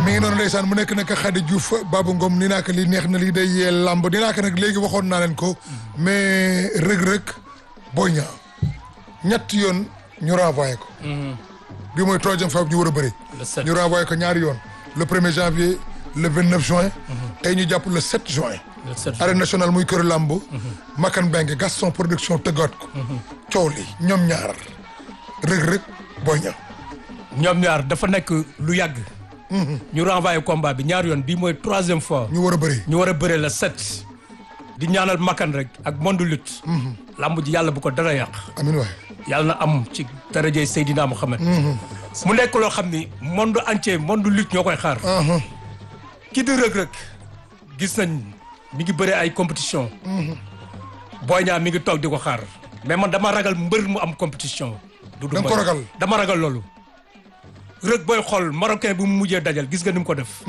mi ngi noonu ndeysaan mu nekk nag Khady Diouf Babou Ngom ni naa ko lii neex na lii day yee lamb ni naa ko nag léegi waxoon naa leen ko mais rëg-rëg Boy Niang ñett yoon ñu renvoyé ko bi mooy troisième fois bi ñu war a bëri Le sept. ñu renvoyé ko ñaari yoon le premier janvier le vingt neuf juin tey ñu jàpp le 7 juin Le sept arène nationale muy kër lamb Makan Bengue Gaston production tëggaat ko coow li ñoom ñaar rëg-rëg Boy Niang ñoom ñaar dafa nekk lu yàgg. ñu renvoyé combat bi ñaar yoon bii mooy troisième fois. ñu war a bëri ñu war a bëre la sept. di ñaanal makkan rek ak monde lutte. lamb ji yàlla bu ko dara yàq. amin waay yàlla na am ci darajay Seydina Mohamed. mu nekk loo xam ni monde entier monde lutte ñoo koy xaar. ki di rëg-rëg gis nañ mi ngi bëre ay compétition Boy Niang mi ngi toog di ko xaar mais man dama ragal mbër mu am compétition du du Da nga ko mbër. ragal? dama ragal loolu rëg booy xool marocain bi mu mujjee dajal gis nga ni mu ko def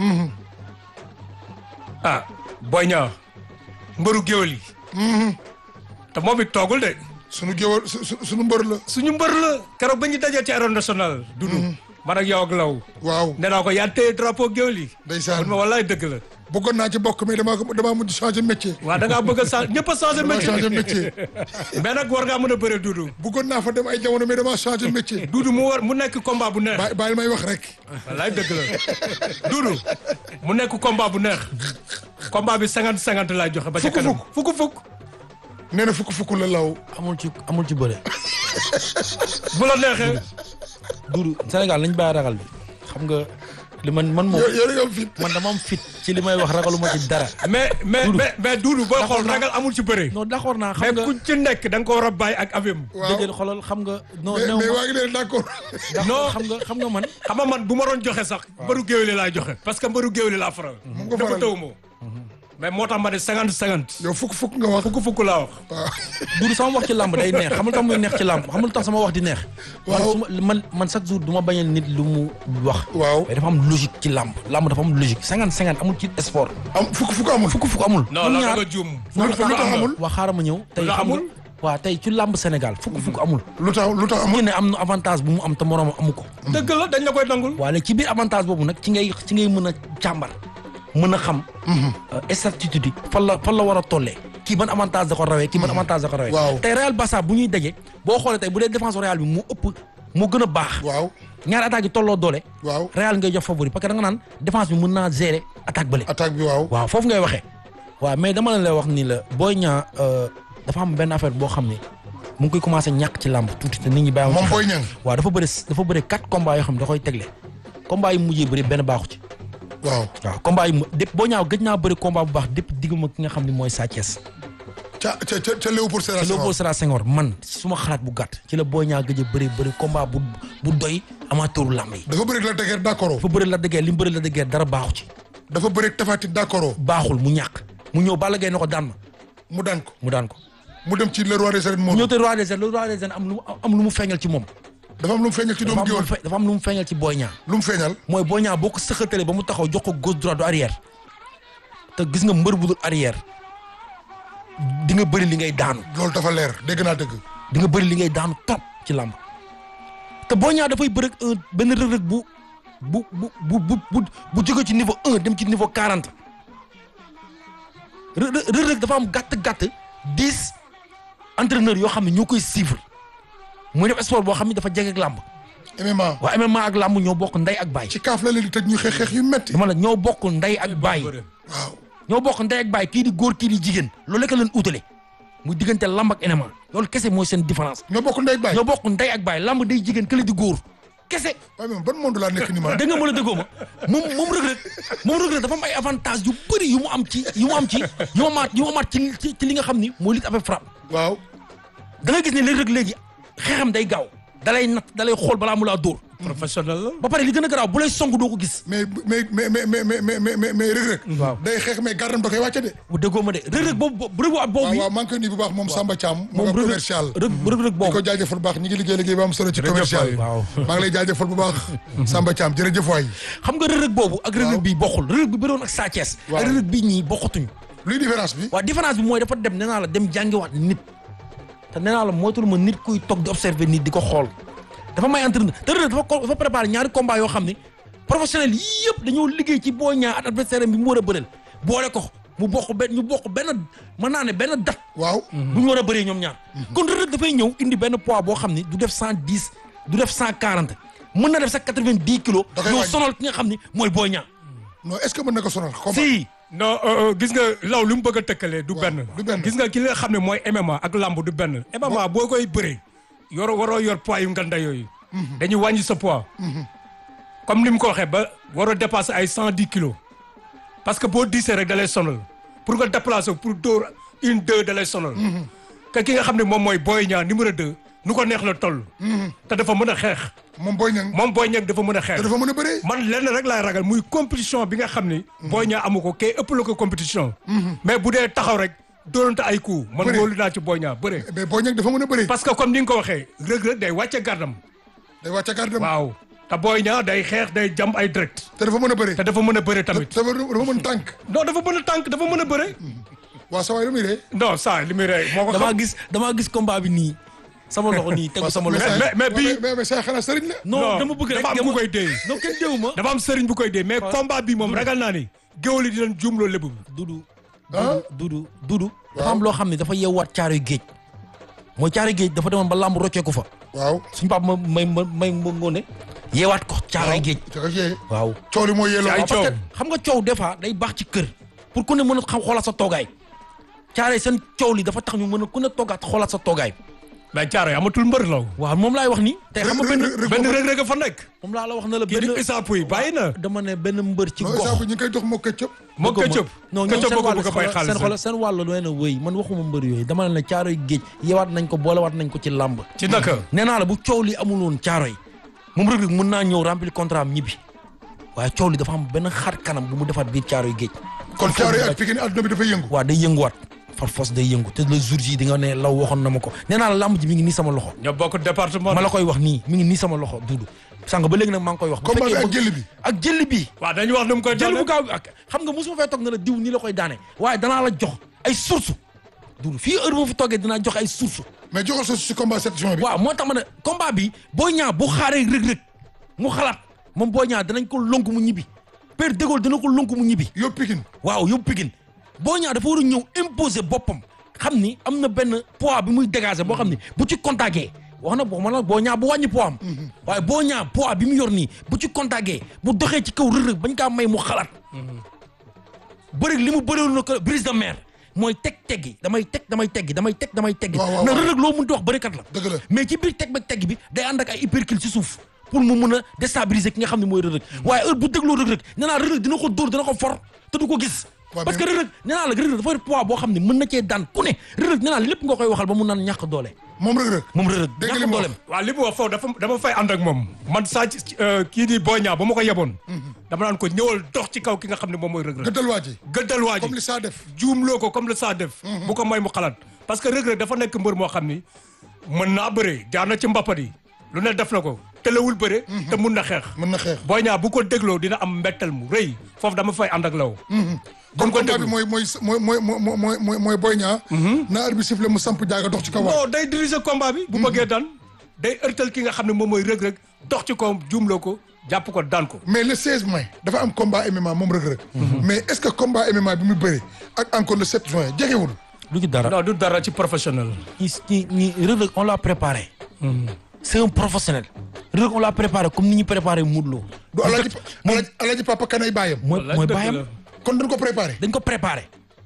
ah Boy Niang mbëru géwél yi te moom it toogul de sunu géwal su su- sunu mbër la suñu mbër la keroog ba ñu dajee ci arène nationale dudu man ak yow ak law waaw nee naa ko yaa téye drapeau géwél yi ndeysaan man ma wallaay dëgg la bëggoon naa ci bokk mais damaa ko damaa mujj changer métier. waaw da ngaa bëgg a changé ñëpp a changé damaa métier changer métier. mais nag war ngaa mën a bëre duudu bëggoon naa fa dem ay jamono mais damaa changer métier. duudu mu war mu nekk combat bu neex bàyyi bàyyi may wax rek. wallaay dëgg la duudu mu nekk combat bu neex combat bi cinquante cinquante laay joxe ba ca Fukk kanam fukk fukk nee na fukk fukk la law. amul ci amul ci bëre. bu la neexee Doudou Sénégal nañ bàyyi ragal bi xam nga li man man moom yow yow nga am fit. man dama am fit ci li may wax ragaluma ci dara. mais mais Duudu. mais mais duudu booy xool naa. ragal amul ci bëre non d'accord naa mais xam nga ku ci nekk da nga ko war a bàyyi ak avim waaw dëgg xoolal xam nga. non mais non mais waa ngi leen d'accord. non. xam nga xam nga man. xam nga man bu ma doon joxe sax mbëru géwéli laay joxe parce que mbëru géwéli laa faral nga dafa faral. taw moo mais moo tax ma ne cinquante cinquante yow fukk fukk nga wax. fukk fukk laa wax waaw. Doudou sama wax ci làmb day neex xam nga tax muy neex ci làmb xam nga lu tax sama wax di neex. man Waaw. su ma man man chaque jour du ma bañal nit lu mu wax. waaw mais dafa am logique ci làmb làmb dafa am logique cinquante cinquante amul ci sport. am fukk fukk amul. fukk fukk amul. non ñoom la ñaar nga juum non lu tax lu tax amul. waa xaaral ma ñëw. tey la xam nga amul? waa tey ci làmb Sénégal fukk fukk amul. lu tax lu tax ki amul. ne am na avantage bu mu am te moroom amu ko. dëgg la dañ la koy nangul waa léegi ci biir avantage boobu nag ci ngay ci ngay mën a càmbar mën a xam. statut yi fan la fan la war a tollee. kii ban avantage da ko rawee kii ban avantage da ko rawee. Waaw. tey Real Barça bu ñuy daje boo xoolee tey bu dee défense Real bi mu ëpp mu gën a baax. waaw ñaari attaques yi tolloo doole. waaw Real ngay jox favori parce que da nga naan défense bi mën naa gérer attaque bële. attaque bi waaw. waaw foofu ngay waxee. waaw mais dama leen lay wax ni la Boy Niang dafa am benn affaire boo xam ne mu ngi koy commencé ñàkk ci làmb tuuti te nit ñi bàyyi moom Boy Niang. waaw dafa bëri dafa bëri quatre combats yoo xam ne da koy tegle combat yi mujjee bëri benn baaxu ci waaw. waaw combat yi mu dépp Boy Niang gëj naa bëri combat bu baax dépp digguma ki nga xam ne mooy Sa Thiès ca ca ca ca Léopold Sédar te Senghor. Léopold Sédar Senghor man suma xalaat bu gàtt ci la Boy Niang gëj a bëri bëri combat bu bu doy amateuru làmb yi dafa bëri la dëgër d'accord. dafa bëri la dëggeer li mu bëri la dëggeer dara baaxu ci dafa bëri tafati d'accord. baaxul mu ñàkk mu ñëw Balla Gaye na ko daan ma mu daan ko. mu daan ko mu dem ci le roi des arènes mu moom. ñëw te roi des arènes le roi des arènes am lu mu am lu mu feeñal ci moom dafa am lu mu feeñal ci dafa doomu am lu mu géwél. fe- dafa am lu mu feeñal ci Boy Niang lu mu feeñal. mooy Boy Niang boo ko sëxatalee ba mu taxaw jox ko gauche droite du arrière te gis nga mbër bu dul arrière di nga bëri li ngay daanu loolu dafa leer dégg naa dëgg. di nga bëri li ngay daanu trop ci làmb te Boy Niang dafay bëri ak un benn rëg-rëg bu bu bu bu bu bu bu jóge ci niveau un dem ci niveau quarante rë rëg-rëg dafa am gàtt-gàtt dix entraîneurs yoo xam ne ñoo koy suivre muy def sport boo xam ne dafa jege ak làmb MMA. waa MMA ak làmb ñoo bokk ndey ak baay ci kaaf la leen di tëj ñu xeex xeex yu metti. dama la ñoo bokk ndey ak baay waaw. ñoo bokk ndey ak baay kii di góor kii di jigéen loolu lekk leen utale muy diggante lamb ak MMA loolu kese mooy seen différence ñoo bokk ndey baay. ñoo bokk ndey ak baay lamb day jigéen kële di góor kese waaye moom ban monde laa nekk ni ma. da nga mën a déggoo ma moom moom Reug Reug moom Reug Reug dafa am ay avantage yu bëri yu mu am ci yu mu am ci yu mu amaat yu mu amaat ci ci ci li nga xam ni mooy lutte avec frappe waaw. da nga gis ne Reug Reug léegi xeexam day gaaw dalay natt dalay xool balaa mu laa dóor professionnel la ba pare li gën a garaaw bu lay song doo ko gis mais mais mais mais mais mais mais mais mais Reug Reug. Waaw. day xeex mais gardam da koy wàcce de. bu déggoo ma de Reug Reug boobu bu Reug Reug boobu waaw bi waaw maa ngi koy nuyu bu baax moom Samba Thiam. moom moom Reug Reug commercial. Reug Reug Reug di boobu ko jaajëfal bu baax ñi ngi liggéey liggéey ba am solo ci Jërëjëf commercial. waay. waaw maa ngi lay jaajëfal bu baax. Samba Thiam jërëjëf waay. xam nga Reug Reug boobu ak Reug Reug bii bokkul Reug Reug bi bëroon ak Sa Thiès Waaw. ak Reug Reug bii ñii bokkatuñu luy différence bi. waaw différence bi mooy dafa dem nee naa la dem jàngiwaat nit te nee naa la moytul ma nit kuy toog di observer nit di ko xool dafa may entraîneur te Reug Reug dafa ko dafa préparé ñaari combat yoo xam ni professionnel yii yëpp dañoo liggéey ci Boy Niang ak adversaire bi mu war a bëreel boole ko mu bokk benn ñu bokk benn mën naa ne benn date waaw bu ñu war a bëree ñoom ñaar kon Reug Reug dafay ñëw indi benn poids boo xam ni du def cent dix du def cent quarante mën na def sax quatre vingt dix kilos Da koy ñoo wàññi. sonal ki nga xam ni mooy Boy Niang non est-ce que mën na ko sonal combat si non euh, euh, gis nga law li mu bëgg a tëkkalee du benn du benn. gis nga ki nga xam ne mooy MMA ak lamb du benn MMA boo koy bëree yor waroo yor poids yu nganda yooyu dañuy wàññi sa poids comme ni mu ko waxee ba waroo dépasser ay cent dix kilos parce que boo diisee rek da lay sonal pour nga déplacer pour dóor une deux da lay sonal que ki nga xam ne moom mooy Boy Niang numéro deux nu ko neex la toll te dafa mën a xeex moom Boy Niang moom Boy Niang dafa mën a te xeex dafa mën a bëree man lenn rek laay ragal muy compétition bi nga xam ni. Boy Niang amu ko kay ëpp la ko compétition. mais bu dee taxaw rek doonante ay coups. man Bëre. wóolu naa ci Boy Niang bëre. mais Boy Niang dafa mën a bëree parce que comme ni nga ko waxee Reug Reug day wàcce gardam. day wàcce gardam waaw te Boy Niang day xeex day jam ay direct. te dafa mën a bëree te dafa mën a bëre tamit. dafa dafa mën tànk non dafa mën a tànk dafa mën a bëre. waa sa waay lu muy ree non ça li muy rey moo ko damaa xam. gis damaa gis combat bi nii sama loxo nii tegu sama loxo mais- mais bii- mais mais say xanaa sëriñ la non dama bëgg rek dafa am ku koy dee. non kenn déwu ma dafa am sëriñ bu koy dee mais combat bi moom ragal naa ni. géwél yi dinañ juumloo lébu bi. dudu ah dudu dudu dafa am loo xam ne dafa yeewaat caaroy géej mooy caaroy géej dafa demoon ba làmb rocceeku fa waaw suñu papa ma may ma may ma ngoone yeewaat ko caaroy géej te ko yee waaw coow li mooy yelloo Ay parce que coow. xam nga coow des fois day baax ci kër pour ku ne mën a xam xoolaat sa toogaay caare seen coow li dafa tax ñu mën a ku ne toogaat xoolaat sa toogaay mais caaro yi amatul mbër law. waaw moom laay wax ni te xam nga benn benn Reug Reug a fa nekk. moom laa la wax na la kii di benn Issa Pouye bàyyi na. dama ne benn mbër ci non gox exemple ñu ngi koy dox moo këccëb moo Bëgguma- këccëb. non ñoom këccëb seen boo ko wàll bëgg a bay seen xaalis xol seen wàll lu ne wëy man waxuma mbër yooyu dama ne la caaroy géej yeewaat nañ ko boolewaat nañ ko ci làmb ci naka. nee naa la bu coow li amul woon caaroy moom Reug Reug mën naa ñëw remplir contrat am ñibbi waaye coow li dafa am benn xar kanam bu mu defaat biir caaroy géej kon caaro yi ak Pikine àdduna bi dafay yëngu waaw day yënguwaat far force day yëngu te le jour ji di nga ne law waxoon na ma ko nee naa la làmb ji mi ngi nii sama loxo ñoo bokk département. ma la koy wax nii mi ngi nii sama loxo duudu sànq ba léegi nag maa ngi koy wax bu combat bi fekkee ak bëgg- jëli bi ak jëli bi waaw dañu wax nu mu koy jël bu daane. gaaw bi ak xam nga mosuma fay toog na la diw nii la koy daane waaye danaa la jox ay source duudu fii heure boo fi toogee dinaa jox ay source mais joxal sa si combat sept juin bi waaw moo tax ma ne combat bi boo ñaa bu xaaree rëg-rëg mu xalaat moom boo ñaa danañ ko lonk mu ñibbi Père de Gaulle dina ko lonk mu ñibbi yóbbu Pikine waaw yóbbu Pikine boo ñaa dafa war a ñëw imposer boppam xam ni am na benn poids bi muy dégager boo xam ni bu ci contacté wax na boo ma la boo ñaa bu wàññi poids am waaye boo ñaa poids bi mu yor nii bu ci contacté bu doxee ci kaw rëg-rëg bañ kaa may mu xalaat bëri li mu bëriwoon na ko brise de mer mooy teg teggi damay teg damay teggi damay teg damay teggi waaw, waaw, na waaw. rëg-rëg loo mënti wax bërikat la dëgg la mais ci biir teg ba tegg bi day ànd ak ay hypercule ci suuf pour mu mun a déstabiliser ki nga xam ne mooy rëg-rëg waaye heure bu dégloo rëg-rëg nee naa rëg-rëg dina ko dóor dina ko for te du ko gis Waaw, parce que mais- rëg-rëg nee naa la rëg-rëg dafa yor poids boo xam ne mën na cee daan ku ne rëg-rëg nee naa lépp nga koy waxal ba mu naan ñàkk doole moom rek rek moom rëg-rëg Dégg li ñàkk mu dooleem waaw li mu wax foofu dafa dama fay ànd ak moom man saa ci kii di Boy Niang ba ma ko yeboon. dama naan ko ñëwal dox ci kaw ki nga xam ne moom mooy Reug Reug. gëddal waa ji gëddal waa ji comme li saa def juumloo ko comme le saa def. bu ko may mu xalaat parce que Reug Reug dafa nekk mbër moo xam ni mën naa bëre jaar na ci mbappat yi lu ne def na ko telewul bëre. te mun na xeex. mën na xeex Boy Niang bu ko dégloo dina am mbettel mu rëy foofu dama fay ànd ak law. kon ko combat déglu. bi mooy mooy mooy mooy mooy mooy mooy mooy Boy Niang na arbitre sifflé mu samp jaaga dox ci kaw non day diriger combat bi. bu bëggee daan day ërtal ki nga xam ne moom mooy Reug Reug dox ci kawam juumloo ko jàpp ko daan ko. mais le 16 mai dafa am combat MMA moom Reug Reug mais est-ce que combat MMA bi mu bëri ak encore le 7 juin jegewul lu ci dara non du dara ci professionnel. ñi ñi ñi rëg-rëg on l'a préparé c'est un professionnel rëg on l'a préparé comme ni ñu préparé Modou Lo du alaaji alaaji alaaji papa kanay bàyyam mooy Wallaay mooy dëgg bàyyam la. kon dañ ko préparé dañ ko préparé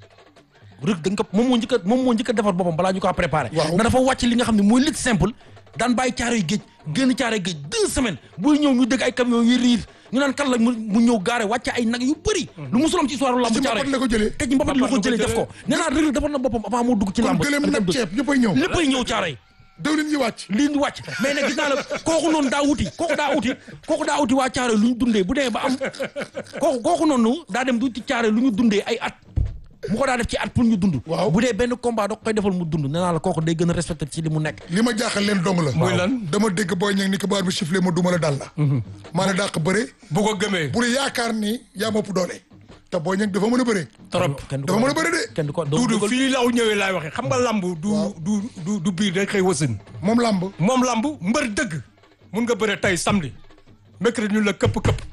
rëg dañ ko moom moo njëkk a moom moo njëkk a defar boppam balaa ñu ko préparé Waaw. na dafa wàcc li nga xam ne mooy lutte simple daan bàyyi caaroy géej génn caaroy géej deux semaines buy ñëw ñu dégg ay camion yu riir ñu naan kan la mu mu ñëw gaare wàcce ay nag yu bëri lu musulam ci histoire lamb ci caaroy mbapat la ko jëlee te ci mbapat la ko Mbapat la ko jëlee def ko nee naa rëg defar na boppam avant moo dugg ci kon lamb gëléem nag ceeb ñëppay ñëw léppay ñëw caaroy dawlin yi wàcc lii ñu wàcc mais nag gis naa la kooku noonu daa wuti kooku daa wuti kooku daa wuti waa caare lu ñu dundee bu demee ba am kooku kooku noonu daa dem du ci caare lu ñu dundee ay at mu ko daa def ci at pour ñu dund Waaw. bu dee benn combat da ko koy defal mu dund nee naa la kooku day gën a respecté ci li mu nekk li ma jaaxal leen dong la Muy lan? dama dégg Boy Niang ni ko baar bi sifflé ma duma la dal la maa la dàq bëre bu ko gëmee. bul yaakaar ni yaa ma ëpp doole te Boy Niang dafa mën a bëre trop. kenn du dafa ko mën a bëre de kenn du ko duudu dugal fii law ñëwee laay waxee xam nga lamb du du du du biir day xëy wasin moom làmb moom lamb mbër dëgg mun nga bëre tey samedi mercredi ñu la këpp këpp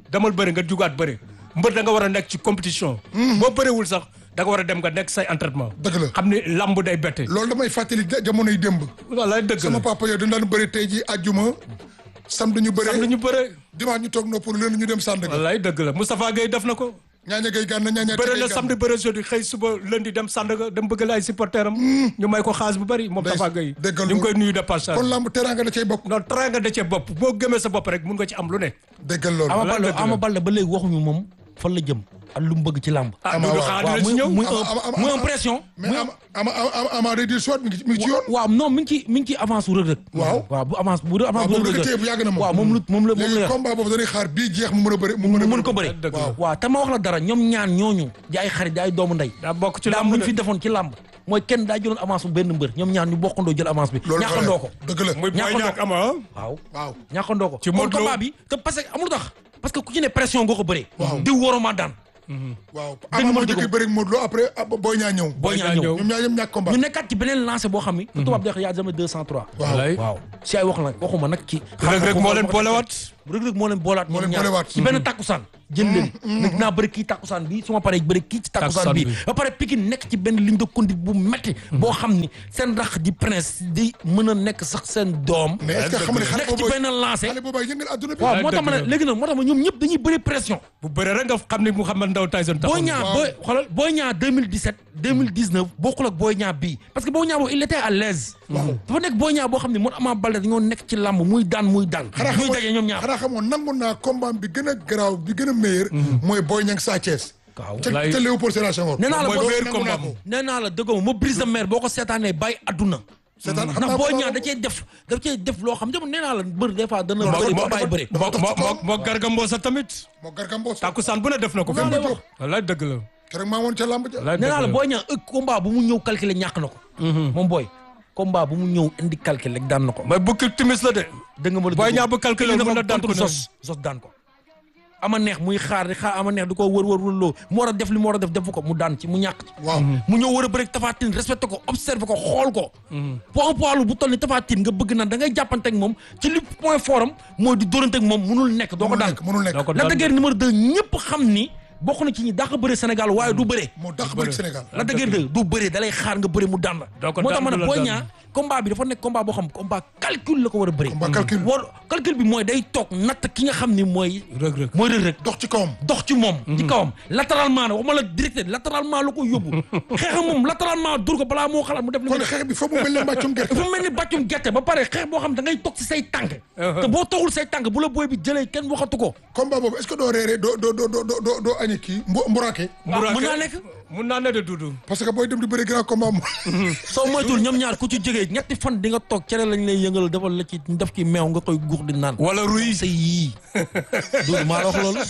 demal bëri nga jugaat bëri mbër da nga war a nekk ci compétition boo bëriwul sax da nga war a dem nga nekk say entraînement dëgg la xam ni lamb day bette loolu damay fàttali ja- jamonoy démb wallaay dëgg sama la papa yow dañ daan bëri tey ji àjjuma samedi ñu am na bëre ñu bëre dimanche ñu toog noppalu leen ñu dem Sandaga wallaay dëgg la Moustapha Gueye def na ko ñaaña gay gànna ñaaña bëre gay na gànna. samedi bëre jeudi xëy suba lundi dem Sandaga dem bëgg la ay supporter am ñu may ko xaalis bu bëri moom Day- Tafa Gueye déggal ñu ngi koy loolu. nuyu de passage kon lamb teraanga da cay bokk non teraanga da cee bopp boo gëmee sa bopp rek mun nga ci am lu ne déggal loolu Ama Wala Baldé dëgg la. Ama Baldé ba léegi waxuñu moom fan la jëm ak lu mu bëgg ci làmb. ah Ama Doudou waaw. xanaa waaw dina muy ci ñëw muy Ama- ama- ama- muy ama- impression. mais ama ama ama ama day di soit mi ngi ci mi ngi ci yoon waaw non mi ngi ci mi ngi ci avance su Reug Reug. Waaw. waaw bu avance bu avance waaw bu boobu Reug da Reug. téye bu yàgg na moom waaw moom lu moom la moom léegi la yor. combat boobu dañuy xaar bii jeex mu mën a bëri mu mën a mu mën ko bëri. dëgg la. waaw te ma wax la dara ñoom ñaan ñooñu di ay xarit di ay doomu ndey. daa bokk ci daa lamb muñ de. fi defoon ci làmb mooy kenn daa jëloon avance bu benn mbër ñoom ñaan ñu bokkandoo jël avance bi. loolu ñàkkandoo ko. dëgg la muy Boy ñàkkandoo Niang ak Ama ah. waaw waaw ñàkkandoo ko. Ci kon Modou Lo. combat bi te parce que amul tax parce que ku ci ne pression nga ko bëree. Waaw. diw waruma daan. waaw Dëgg ama moo dëgg jëkk bëri ak Modou Lo après ah, Boy Niang ñëw Boy Niang Niang ñëw. ñëw. ñoom ñaar ñoom ñàkk combat ñu nekkaat ci beneen lancé boo xam ni. te tubaab di wax yaa jamais 203. waaw Wallaay. waaw si ay wax nag waxuma nag ci. Reug Reug moo leen boolewaat. Reug Reug moo leen boolaat Moo ñoom leen ñaar boolewaat. ci benn takkusaan jël leen nag naa bëri kii takkusaan bi su ma paree bëri kii ci takkusaan Takkusaan bi bi. ba pare Pikine nekk ci benn ligne de conduite bu metti boo xam ni seen rax di prince di mën a nekk sax seen doom mais est-ce que xam nga ne xale nekk ci boobu benn lancé xale boobu ay yëngal adduna bi waaw moo tax ma ne dëgg la. léegi nag moo tax ma ñoom ñëpp dañuy bëri pression bu bëree rek nga xam ni Mouhamed Ndao Tyson Boy taxaw na. Niang waaw. booy xoolal Boy Niang 2017 2019 bokkul ak Boy Niang bii parce que Boy Niang boobu il était à l'aise dafa nekk Boy Niang boo xam ne moom Ama Baldé dañoo nekk ci làmb muy daan muy daan xanaa muy xamoon daje ñoom ñaar xanaa xamoon nangu naa combat bi gën a garaaw bi gën a meilleur mooy Boy Niang Sa Thiès waaw ca Wallaay. ca Léopold Sédar Senghor nee naa la mooy boo meilleur nangu combat naa ko. nee naa la dëggoo ma brise de mer boo ko seetaanee bàyyi adduna seetaan xam ndax naa Boy ko Niang da cee def da cee def loo xam ne nee naa la mbër des fois dana dafa- bëri ba dafa- bàyyi bëri dafa- moo moo moo moo Garga Mbossé tamit. moo Garga Mbossé takkusaan bu ne def na ko. Maa lay wax. wallaay dëgg la. keroog maa woon ca lamb ja wallaay nee dëgg naa la la. Boy Niang ëgg combat bu mu ñëw calculer ñàkk na ko moom booy combat bu mu ñëw indi calculer rek daan na ko mais bukki timis la de. dëgg nga ma la Boy dëgg. Niang bu calculer Indi mën na ko daan ko contre ne. sos sos daan ko ama neex muy xaar di xaar ama neex di ko wër wër wër loo mu war a def li mu war a def defu ko mu daan ci mu ñàkk ci waaw mu ñëw war a bëri Tafatine respecté ko observé ko xool ko point poids bu toll ni Tafatine nga bëgg naan da ngay jàppante ak moom ci li point fort am mooy di dóorante ak moom munul nekk doo ko mënul daan nekk mënul nekk doo ko Lac de daan Guiers numéro 2 ñëpp xam ni bokk na ci ñi dàq bëre Sénégal waaye du bëre moo dàq bëri Sénégal Lac de Guiers 2 du bëre da lay xaar nga bëre mu daan la doo ko moo tax daan ma ne du la Boy daan. Niang combat bi dafa nekk combat boo xam combat calcul la ko war a bëre combat calcul war calcul bi mooy day toog natt ki nga xam ni mooy Reug Reug. mooy Reug Reug dox ci kawam dox ci moom ci kawam latéralement na waxuma la direct latéralement la ko yóbbu xeex moom latéralement dur ko balaa moo xalaat mu def li mu kon def xeex bi fa mu mel ne mbàccum gerte dafa mel ni bàccum gerte ba pare xeex boo xam da ngay toog ci say tànk te boo toogul say tànk bu la booy bi jëlee kenn waxatu ko combat boobu est-ce que doo reeree doo doo doo doo doo doo añi kii mbu mburaake waaw Muraake. mën naa nekk mun naa ne de Doudou. parce que booy dem di bëri grand combat mu soo moytul ñoom ñaar ku ci jógee ñetti fan di nga toog cere lañ lay yëngal defal la ci def ci meew nga koy guux di naan wala ruy. say yii Doudou maa la wax loolu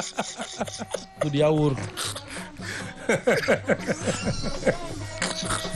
Doudou yaa wóor